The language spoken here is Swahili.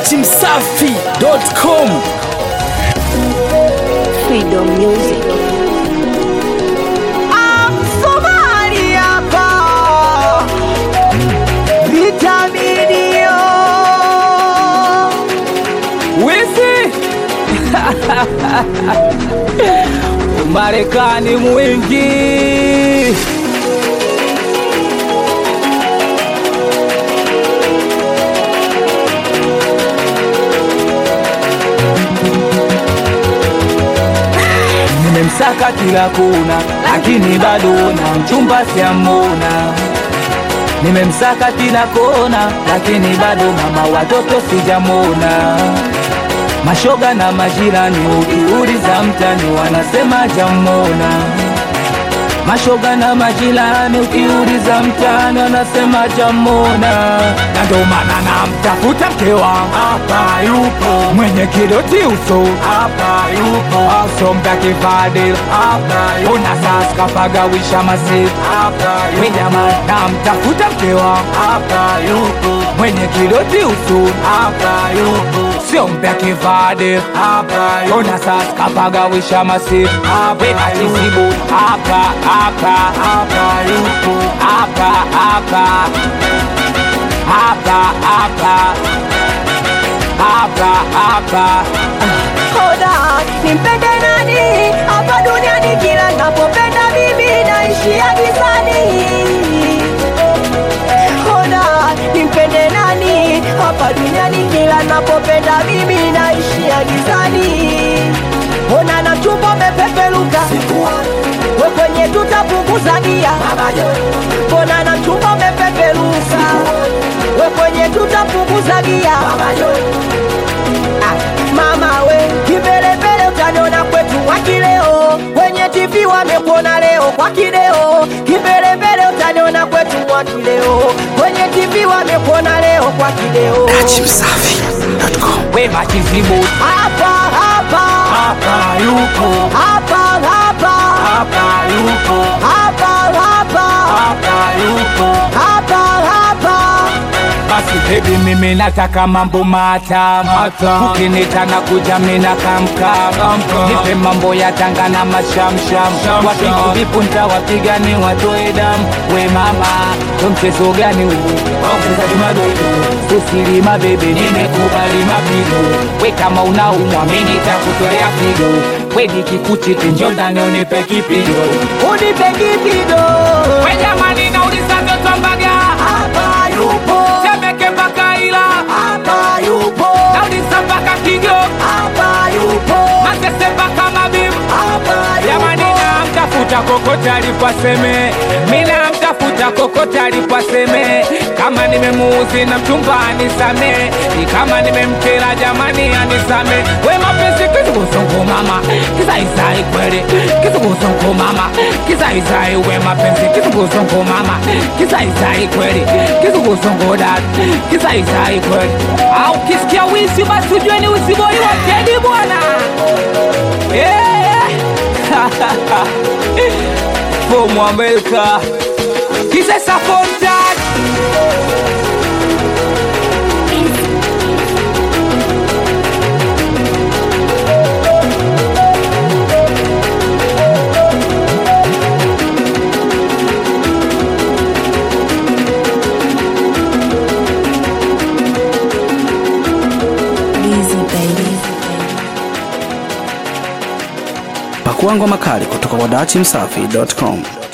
datimsafi.com Freedom Music. Somali hapa vitaminio wizi Marekani mwingi nimemsaka kila kona, lakini bado na mchumba siamona. Nimemsaka kila kona, lakini bado mama watoto sijamona. Mashoga na majirani, ukiuliza mtani wanasema jamona. Mashoga na majirani, ukiuliza mtani wanasema jamona. Na ndo maana namtafuta mke wangu hapa yupo, mwenye kidoti uso hapa yupo, asomga kifadil hapa yupo, una sasa kapagawisha masifu hapa yupo, jamani namtafuta mke wangu hapa yupo, mwenye kidoti uso hapa yupo, sio mpya kifadil hapa yupo, una sasa kapagawisha masifu hapa yupo, hapa hapa hapa yupo, hapa hapa hapa hapa hapa hapa Koda nimpende nani hapa duniani, kila napopenda mimi naishia gizani. Koda nimpende nani hapa duniani, kila napopenda mimi naishia gizani. Ona na chumba umepeperuka, we kwenye tutapunguza gia. Ona na chumba umepeperuka, we kwenye tutapunguza gia. Ah, mama we kimbelembele utaniona kwetu wakileo kwenye TV wamekuona leo kwa kideo kimbelembele utaniona kwetu wakileo kwenye TV wamekuona leo kwa kideo datimsafi.com we machizibu hapa hapa hapa yupo hapa hapa hapa yupo hapa hapa hapa yupo hapa hapa basi bebi mimi nataka mambo matamu ukinita na kuja mina kamkam nipe mambo ya tanga na mashamsham wapiku vipunta wapigani watoe damu we mama ndo mchezo gani huu wachezaji madogo usilima bebe nimekubali mapigo we kama unaumwa mimi nitakutolea pigo we nikikuchiti njo ndani unipe kipigo unipe kipigo we jamani nauliza vyoto mbaga hapa yupo temeke mpaka ila hapa yupo nauliza mpaka kigo hapa yupo masese mpaka mabibu hapa jamani yupo namtafuta kokote alipaseme mina mtafuta kokote alipaseme kama nimemuuzi na mchumba anisame kama nimemkela jamani anisame we mapenzi kizunguzungu mama kizaizai kweli kizunguzungu mama kizaizai we mapenzi kizunguzungu mama kizaizai kweli kizunguzungu dad kizaizai kweli au kisikia wisi basi ujue ni usibori wa kedi bwana yeah. Fomu Amerika Kisesa Fontaine Easy baby. Pakua ngoma kali kutoka kwa datimsafi.com.